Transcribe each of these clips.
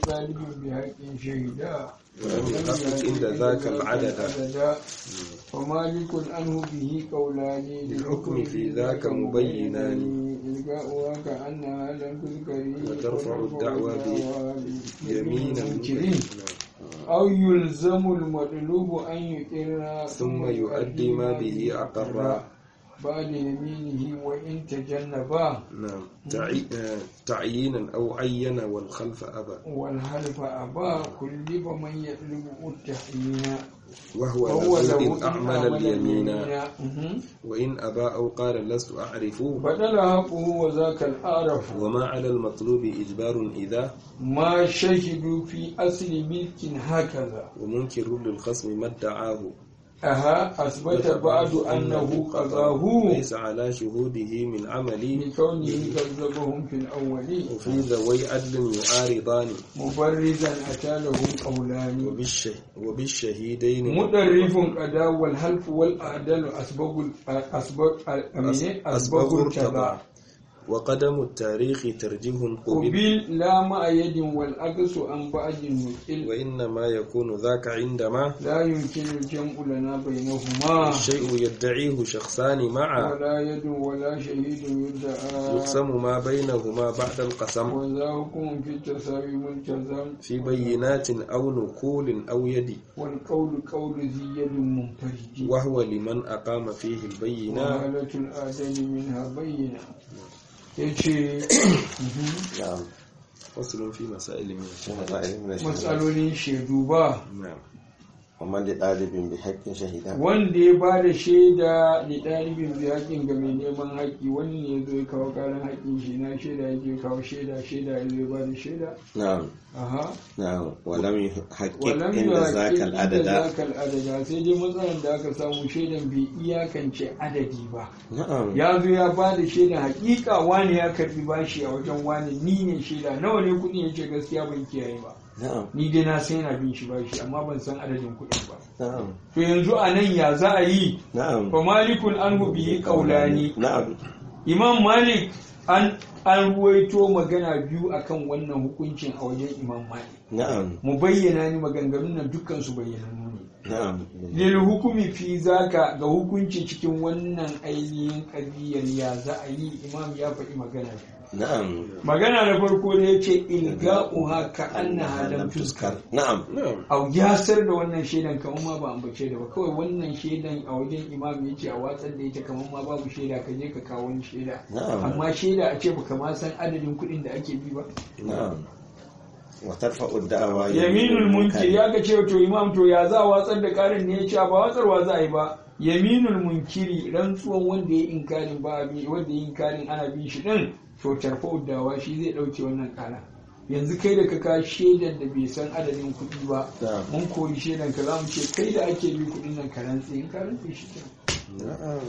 طالب بحق شهدا ولم يحقق عند ذاك العدد ومالك عنه به قولان للحكم في ذاك مبينان إلقاؤها كأنها لم تذكر وترفع الدعوى بيمين المنكرين أو يلزم المطلوب أن يقر ثم يؤدي ما به أقر بعد يمينه وإن تجنبا نعم تعي... آه، تعيينا أو عين والخلف أبى والحلف أبا كلف من يطلب التحيين وهو وهو له له إن أعمل اليمين مهم. وإن أبى أو قال لست أعرف بدل حقه وذاك الأعرف وما على المطلوب إجبار إذا ما شهدوا في أصل ملك هكذا ومنكر للخصم ما ادعاه أها أثبت بعد أنه قضاه ليس على شهوده من عمل لكونه كذبهم في الأول وفي ذوي عدل يعارضان مبرزا أتى له قولان وبالشه وبالشهيدين مدرف قدا والحلف والأعدل أسبق أسبق أسبق التبع وقدم التاريخ ترجيه قبل قبيل لا مع يد والأقص عن بعد المثل وإنما يكون ذاك عندما لا يمكن الجمع لنا بينهما الشيء يدعيه شخصان معا ولا يد ولا شهيد يدعى يقسم ما بينهما بعد القسم وذا حكم في التساوي ملتزم في بينات أو نقول أو يد والقول قول ذي يد منفرد وهو لمن أقام فيه البينة وهالة الآدم منها بينة yace نعم فصل في مسائل من الشهادة مسائل من الشهادة matsalolin shaidu ba نعم ومن لطالب بحق شهيدا wanda ya ba da shaida da ɗalibin bi haƙƙin ga mai neman haƙƙi wani ne ya zo ya kawo ƙarin haƙƙin shi na shaida ya je kawo shaida shaida ya zo ya ba da shaida نعم aha نعم ولم يحقق walam عند ذاك yuhaqqqiq العدد zakal adada sai dai matsalar da aka samu shaidan bai iyakance adadi ba نعم ya zo ya ba da shaida hakika wani ya karbi bashi a wajen wani ni ne shaida nawa ne kuɗi ya ce gaskiya ban kiyaye ba نعم ni dai na san yana bin shi bashi amma ban san adadin kuɗin ba نعم to yanzu a nan ya za a yi نعم fa malikun an bihi qaulani نعم imam malik an an ruwaito magana biyu akan wannan hukuncin a wajen imam malik نعم mu bayyana ni maganganun nan dukkan su bayyanannu ne نعم lil hukumi fi zaka ga hukunci cikin wannan ainihin kabiyar ya za a yi imam ya faɗi magana biyu نعم magana na farko da ya ce ilga'uha ka annaha lam tuskar نعم نعم au yasar da wannan shaidan kamar ma ba ambace da ba kawai wannan shaidan a wajen imam ya ce a watsar da ita kamar ma babu shaida ka je ka kawo wani shaida نعم amma shaida a ce baka ma san adadin kuɗin da ake bi ba نعم وترفع الدعوى yaminul munkir ya ka ce to imam to ya za a watsar da karin ne ya ce ba watsarwa za a yi ba yaminul munkiri rantsuwan wanda ya inkarin ba a bi wanda ya inkarin ana bin shi din to tarfa dawa shi zai dauke wannan kara yanzu kai da ka ka shaidan da bai san adadin kuɗi ba نعم mun koyi shaidan ka za mu ce kai da ake bi kuɗin nan ka rantse in ka rantse shi kenan نعم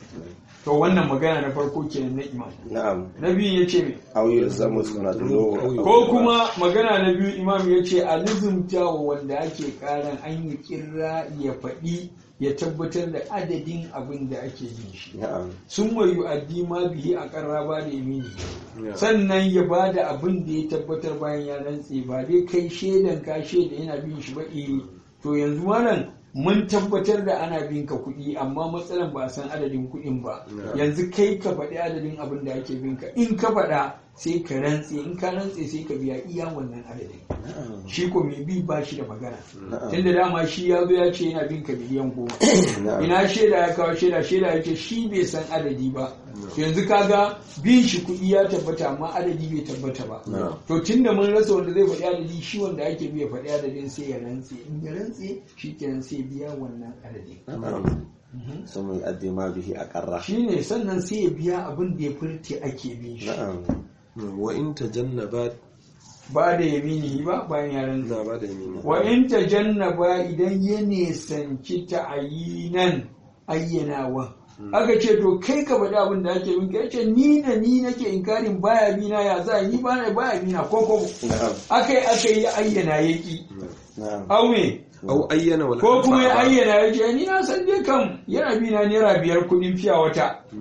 to wannan magana na farko kenan na imam نعم na biyu ya ce me أو يلزم المطلوب ko kuma magana na biyu imam ya ce a lizumta wa wanda ake karan an yi kirra ya faɗi ya tabbatar da adadin abin da ake yin shi نعم sun wayu addi ma bihi a karra ba da yamini نعم sannan ya ba da abin da ya tabbatar bayan ya rantse ba dai kai shaidan ka shaida yana bin shi ba eh to yanzu malam mun tabbatar da ana bin ka kuɗi amma matsalan ba a san adadin kuɗin ba Na'am. yanzu kai ka faɗi adadin abin da ake bin ka in ka faɗa sai ka rantse in ka rantse sai ka biya iya wannan adadin نعم shi ko mai bi ba shi da magana نعم tunda dama shi ya zo ya ce yana bin ka miliyan goma نعم ina shaida ya kawo shaida shaida ya ce shi bai san adadi ba to yanzu kaga bin shi kuɗi ya tabbata amma adadi bai tabbata ba نعم to tunda mun rasa wanda zai faɗi adadi shi wanda ake biya faɗi adadin sai ya rantse in ya rantse shi kenan sai ya biya wannan adadin نعم ثم يؤدي ما به أقره shi ne sannan sai ya biya abin da ya furte ake bin shi نعم وإن تجنبت ba da yamini ba bayan ya rantse لا بعد يمين wa in tajannaba idan ya nisanci ta'ayinan ayyanawa aka ce to kai ka faɗi abin da ake bin ka yace ni da ni nake inkarin baya bina ya za ni ba na baya bina ko ko نعم aka yi aka yi ayyana yaki نعم au me أو أين ولا ko kuma ya ayyana ya ce ni na san dai kam yana bina naira biyar kuɗin fiya wata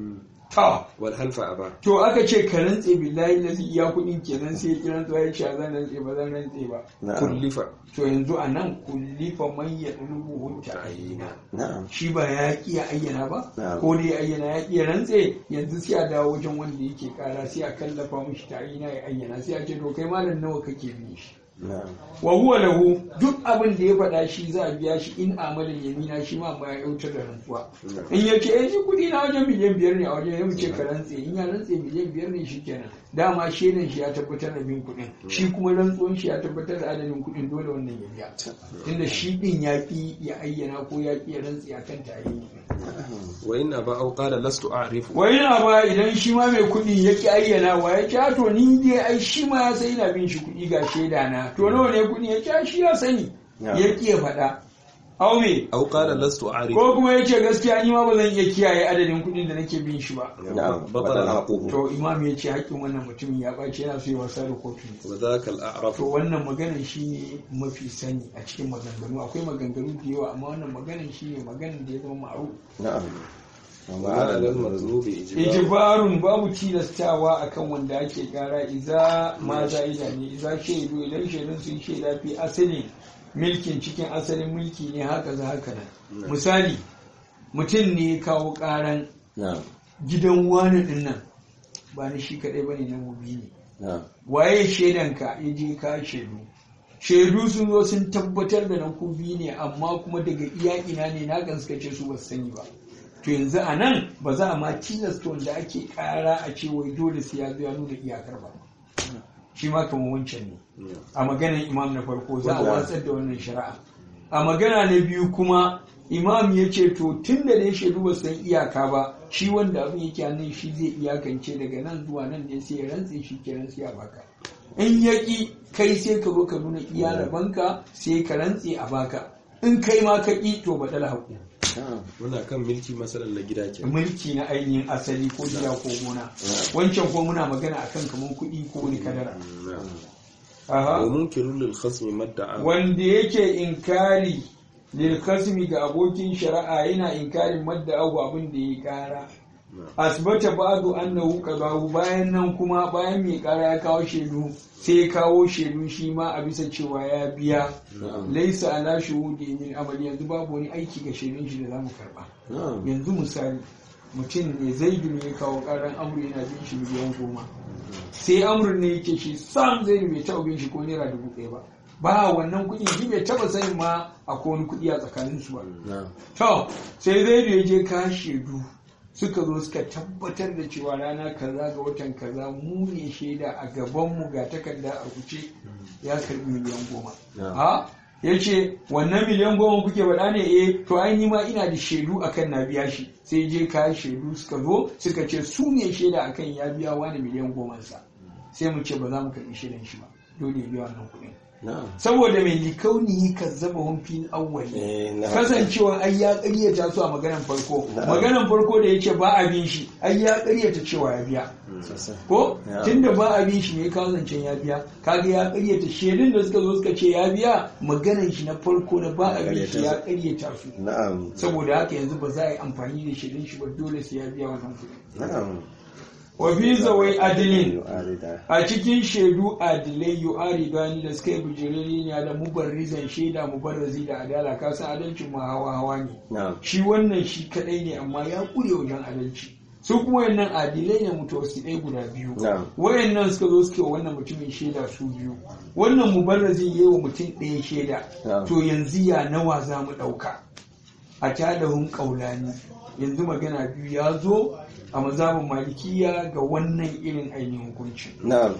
ta wal halfa aba to aka ce ka rantse billahi lazi iya kuɗin kenan sai ya kiran ya ce zan rantse ba zan rantse ba na'am kullifa to yanzu a nan kullifa man ya ɗulubu ta'ayina na'am shi ba ya ƙi ya ayyana ba Na'am. ko da ya ayyana ya ƙi ya rantse yanzu sai a dawo wajen wanda yake kara sai a kallafa mishi ta'ayina ya ayyana sai a ce to kai malam nawa kake bin shi na'am wa huwa lahu duk abin da ya faɗa shi za a biya shi in amalin yamina shi ma ba ya yautar da rantsuwa in ya ce eh shi kuɗi na wajen miliyan biyar ne a wajen ya ce ka rantse in ya rantse miliyan biyar ne shi kenan dama shaidan shi ya tabbatar da bin kuɗin shi kuma rantsuwan shi ya tabbatar da adadin kuɗin dole wannan ya biya tunda shi ɗin ya ƙi ya ayyana ko ya ƙi ya rantse akan tayi wa in aba aw qala lastu a'rifu wai yana ba idan shi ma mai kuɗi ya ƙi ayyana wa ya ce to ni dai ai shi ma ya sai ina bin shi kuɗi ga shaida na to nawa ne kuɗi ya ce shi ya sani Ya. ya ƙi ya faɗa au me aw qala lastu a'rifu ko kuma ya ce gaskiya ni ma ba zan iya kiyaye adadin kuɗin da nake bin shi ba na'am batala batala haquhu to imam ya ce haƙƙin wannan mutumin ya ɓace yana so ya wasa da kotu wa dhaka al to a'rafu wannan maganan shi ne mafi sani a cikin maganganu akwai maganganu da yawa amma wannan maganan shi ne maganan da ya zama ma'ruf na'am wa ala al matlubi ijbar ijbarun babu tilastawa akan wanda ake kara iza ma za'ida ne iza shaidu idan shaidun sun shaida fi asalin milkin cikin asalin mulki ne haka za haka nan misali mutum ne ya kawo karan na'am gidan wani din nan ba ni shi kadai bane na mubi ne na'am waye shaidanka ya je ka shaidu shaidu sun zo sun tabbatar da na kubi ne amma kuma daga iya ina ne na gaskace su ba su sani ba to yanzu a nan ba za a ma tilasta wanda ake kara a ce wai dole sai ya zo ya nuna iyakar ba shi ma kamar wancan ne a maganar imam na farko za a Wanda- watsar da wannan shari'a a magana na biyu kuma imam ya ce to tun da dai shaidu ba su san iyaka ba shi wanda abin yake hannun shi zai iyakance daga nan zuwa nan ne sai ya rantse shi kenan sai a baka in ya ƙi kai sai ka zo ka nuna iya rabanka sai ka rantse a baka in kai ma ka ƙi to baɗala haƙu na'am muna kan milki masalan na gida ke mulki na ainihin asali ko gida ko gona wancan ko muna magana akan kamar kuɗi ko wani kadara Aha. wa munkirun lil khasmi madda'a wanda yake inkari lil kasmi ga abokin shari'a yana inkarin madda abu abin da ya kara asbata ba'du annahu qadahu bayan nan kuma bayan mai kara ya kawo shaidu sai ya kawo shaidu shi ma a bisa cewa ya biya na'am laisa ala shuhudi min amali yanzu babu wani aiki ga shaidun shi da zamu karba na'am yanzu misali mutum ne zaidu ne ya kawo karan amru yana bin shi miliyan goma sai amru ne yake shi sam zaidu bai taɓa bin shi ko naira dubu ɗaya ba ba wannan kuɗi shi bai taɓa sanin ma akwai wani kuɗi a tsakanin su ba na'am to sai zaidu ya je ka shaidu suka zo suka tabbatar da cewa rana kaza ga watan kaza mu ne shaida a gabanmu ga takarda a rubuce ya karbi miliyan goma Na'am. ha ya ce wannan miliyan goma kuke faɗa ne eh to ai ni ma ina da shaidu akan na biya shi sai je ka shaidu suka zo suka ce su ne shaida akan ya biya wani miliyan goma sa sai mu ce ba za mu karɓi shaidan shi ba dole ya biya wannan kuɗin na'am saboda mai likauni kazzaba hun fil awwali eh na'am kasancewa ai ya ƙaryata su a maganan farko Na'am. maganan farko da yace ba a bin shi ai ya ƙaryata cewa ya biya sosai ko Ya. tunda ba a bin shi ne kawo zancen ya biya kaga ya ƙaryata shaidun da suka zo suka ce ya biya maganan shi na farko na ba a bin shi ya ƙaryata su na'am saboda haka yanzu ba za a yi amfani da shaidun shi ba dole sai ya biya wannan kuɗi na'am wa fi zawai adilin yu'arida a cikin shaidu adilai yu'ari gani da suka yi bijiriri ne da mubarrizan shaida mubarrazi da adala kasan adalcin ma hawa hawa ne na'am shi wannan shi kadai ne amma ya kure wajen adalci su kuma wayannan adilai ne mutawassidai guda biyu Na'am. wayannan suka zo suke wa wannan mutumin shaida su biyu wannan mubarrazi yayi wa mutum ɗaya shaida Na'am. to yanzu ya nawa za mu ɗauka a tadahun ƙaulani yanzu magana biyu ya zo a mazhabin malikiya ga wannan irin ainihin hukunci na'am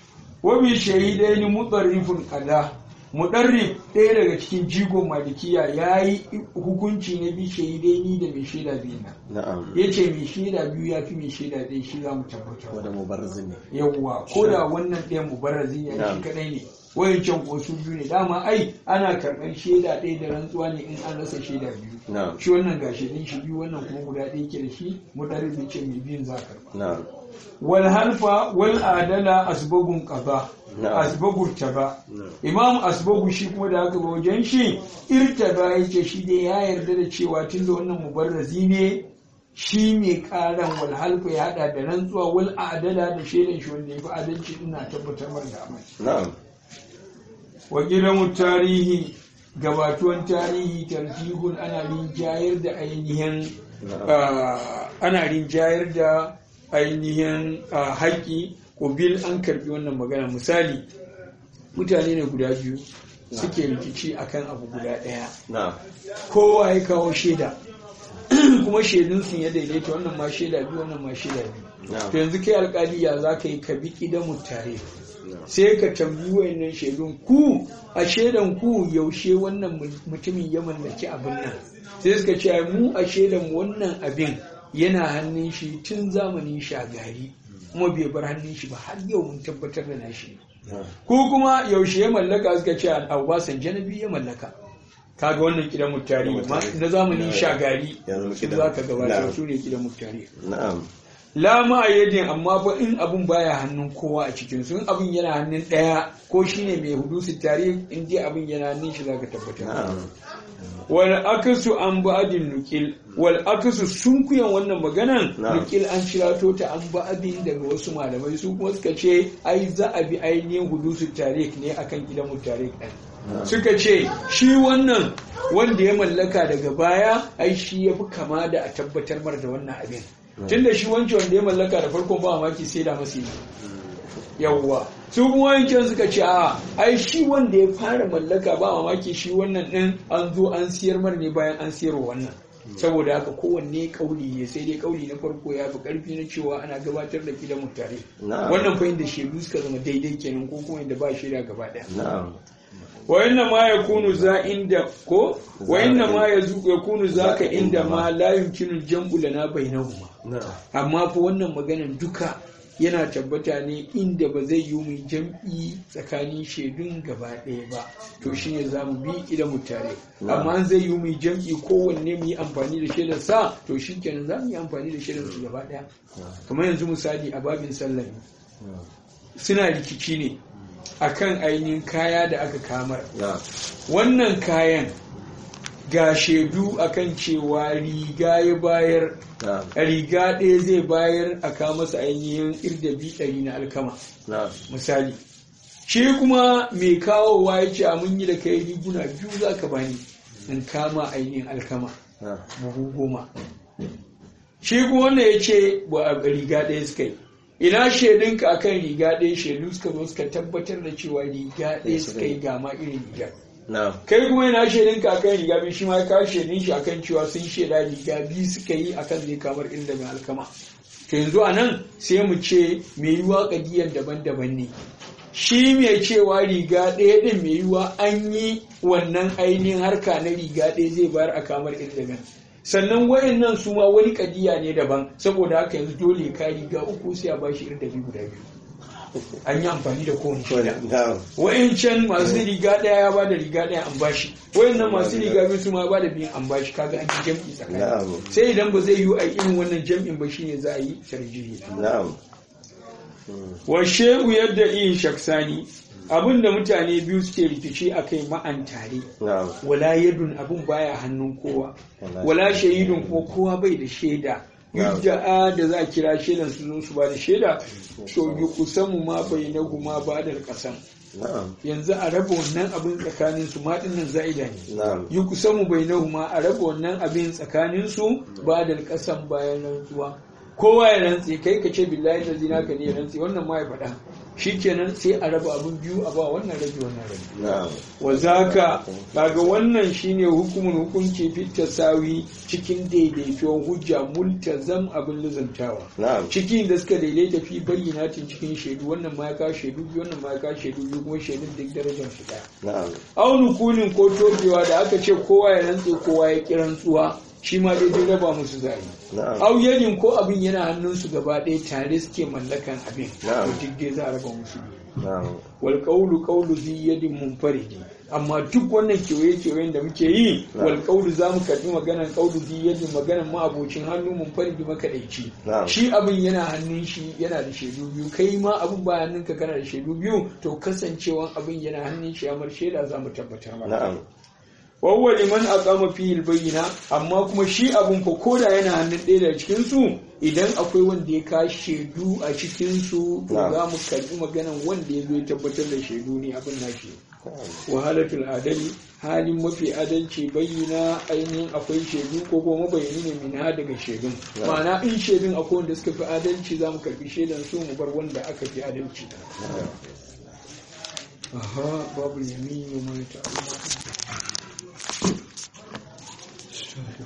wabi shahidai ni mutsarrifin kada mudarrif ɗaya daga cikin jigon malikiya ya yi hukunci na bi shahidai ni da mai shaida biyu na na'am ya ce mai shaida biyu ya fi mai shaida ɗaya shi za mu tabbatar wanda mubarriz ne yawwa ko da wannan ɗayan mubarrazi ne shi Na'am. kaɗai ne wayancan ko su biyu ne dama ai ana karɓar shaida ɗaya da rantsuwa ne in an rasa shaida biyu na'am shi wannan ga shaidun shi biyu wannan kuma guda ɗaya ke da shi mudarrif ya ce mai biyun za a karɓa na'am wal halfa wal adala asbagun qada Na'am. asbagu taba Na'am. imam asbagu shi kuma da aka ga wajen shi irtaba yake shi dai ya yarda da cewa tunda wannan mubarrazi ne shi mai karan wal halfa ya hada da rantsuwa wal adala da shaidan shi wanda ya fi adalci ina tabbatar mar da amai na'am wa gidan tarihi gabatuwan tarihi tarjihun ana rinjayar da ainihin ah, ana rinjayar da ainihin ah, haƙƙi bil an karbi wannan magana misali mutane ne guda biyu suke rikici akan abu guda ɗaya na'am kowa ya kawo shaida kuma shaidun sun ya daidaita wannan ma shaida biyu wannan ma shaida biyu na'am to yanzu kai alkali ya za ka yi ka bi kidan tare sai ka tambayi wayannan shaidun ku a shaidan ku yaushe wannan mutumin ya mallaki abin nan sai suka ce mu a shaidan wannan abin yana hannun shi tun zamanin shagari kuma bai bar hannun shi ba har yau mun tabbatar da nashi na'am ko kuma yaushe ya mallaka suka ce Abasan Janabi ya mallaka kaga wannan kidan mutari ma na zamanin shagari Ya zama su kidan- za ka gabatar na'am. su ne kidan mutari na'am la ma'ayyadin amma fa in abun baya hannun kowa a cikin su in abun yana hannun daya ko shine mai hudusi tare in dai abun yana hannun shi zaka tabbatar na'am wal akasu an ba'adin nukil wal akasu sun kuyan wannan maganan Na'am. nukil an shirato ta an ba'adin daga wasu malamai su kuma suka ce ai za a bi ainihin hudusu tarik ne akan gidan tarik ɗin suka ce shi wannan wanda ya mallaka daga baya ai shi ya fi kama da a tabbatar mar da wannan abin tunda shi wancan wanda ya mallaka da farkon ba mamaki sai da masu yi yawwa su kuma wancan suka ce a ai shi wanda ya fara mallaka ba mamaki shi wannan din an zo an siyar mar ne bayan an siyarwa wannan saboda haka kowanne kauli ne sai dai kauli na farko ya fi karfi na cewa ana gabatar da kidan mutare Na'am. wannan fa inda shaidu suka zama daidai kenan ko kuma inda ba shaida gaba daya na'am wa inna ma yakunu za inda ko wa inna ma yazu- yakunu zaka inda ma la yumkinu jam'u lana bainahuma na'am amma fa wannan maganan duka yana tabbata ne inda ba zai yi mu jam'i tsakanin shaidun gaba ɗaya ba to shine za mu bi idan mu tare amma an zai yi mu jam'i kowanne mu yi amfani da shaidar sa to shikenan za mu yi amfani da shaidar su gaba ɗaya kamar yanzu misali a babin sallah suna rikici ne akan ainihin kaya da aka kamar na'am wannan kayan ga shaidu akan cewa riga ya bayar na'am riga ɗaya zai bayar a kawo masa ainihin irdabi ɗari na alkama na'am misali shi kuma mai kawowa ya ce a mun yi da kai riguna biyu za ka bani in kama ainihin alkama na'am buhu goma shi kuma wanda ya ce ba a riga ɗaya suka yi ina shaidunka akan riga ɗaya shaidu suka zo suka tabbatar da cewa riga ɗaya suka yi gama irin rigar na'am kai kuma yana shaidin ka akan riga biyu shi ma ya kawo shaidin shi akan cewa sun shaida riga biyu suka yi akan zai kamar inda mai alkama to yanzu a nan sai mu ce mai yiwa kadiyar daban-daban ne shi mai cewa riga ɗaya ɗin mai yiwa an yi wannan ainihin harka na riga ɗaya zai bayar a kamar inda sannan wayannan su ma wani kadiya ne daban saboda haka yanzu dole ka riga uku sai a bashi irin dabi guda biyu an yi amfani da kowane shaida na'am wayancan masu riga daya ya bada riga daya an bashi wayannan masu riga biyu su ma bada biyan an bashi kaga an yi jam'i tsakani Na'am. sai idan ba zai yi a irin wannan jam'in ba shine za a yi tarjihi na'am wa shehu yadda iya shaksani abinda mutane biyu suke rikici akai ma'an tare na'am wala yadun abun baya hannun kowa Wala wala shahidun ko kowa bai da shaida Na'am. yudda da za a kira shaidan su zo su ba da shaida to yi kusamu ma bai na kuma ba da kasan na'am yanzu a raba wannan abin tsakanin su ma dinnan za'ida ne na'am yi kusamu bai na kuma a raba wannan abin tsakanin su ba da kasan bayan rantsuwa kowa ya rantse kai ka ce billahi da zina ka ne ya rantse wannan ma ya faɗa shikenan sai a raba abin biyu a ba wannan rabi wannan rabi na'am wa zaka kaga wannan shine hukumin hukunci fit tasawi cikin daidaituwar hujja multazam abin luzantawa na'am cikin da suka daidaita fi bayyanatin cikin shaidu wannan ma ya kawo shaidu biyu wannan ma ya kawo shaidu biyu kuma shaidun duk darajar su daya na'am aunu kulin ko tobewa da aka ce kowa ya rantse kowa ya ki rantsuwa shi ma dai dai raba musu zai na'am au yadin ko abin yana hannunsu gaba ɗaya tare suke mallakan abin Na'am. to duk dai za a raba musu biyu na'am wal qawlu qawlu zi yadin munfaridi amma duk wannan kewaye kewayen da muke yi Na'am. wal qawlu za mu karbi maganan qawlu zi yadin maganan ma abocin hannu munfaridi makadaici Na'am. shi abin yana hannun shi yana da shaidu biyu kai ma abin ba hannunka kana da shaidu biyu to kasancewan abin yana hannun shi amar shaida za mu tabbatar maka na'am wawwa liman aqama fihi bayyina amma kuma shi abun fa koda yana hannun ɗaya daga cikin su idan akwai wanda ya ka shaidu a cikin su to Na'am. za mu karbi maganan wanda ya zo ya tabbatar da shaidu ne abin nashi wahalatul adali halin mafi adalci bayyana ainihin akwai shaidu ko kuma mabayani ne min ha daga shaidun ma'ana in shaidun akwai wanda suka fi adalci za mu karbi shaidan su mu bar wanda aka fi adalci aha babu yaminu mai ta'ala